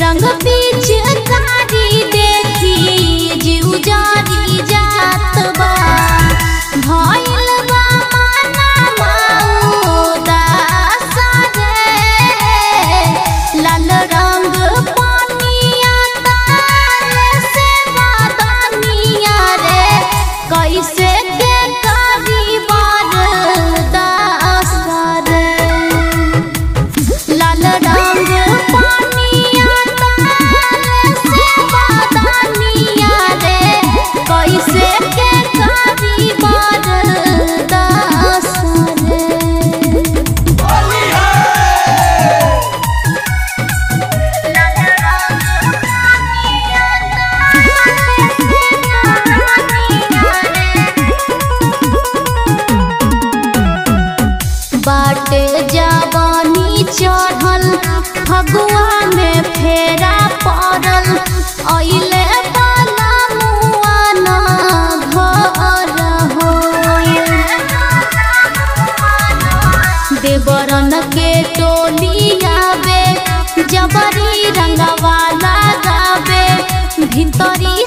रंग बीच कारी देखी जीव जारी जात बा भइल बा माना मौदासा रे लाल रंग पानिया तारे से बादनिया रे कैसे के करी बरदास रे लाल रंग पानिया तारे से बादनिया रे कैसे के करी बरदास रे बाटे जवानी चढ़ल फगुआ में फेरा पड़ल अइले बाला मुआना घर हो देवरन के टोली आवे जबरी रंगवाला गावे भितरी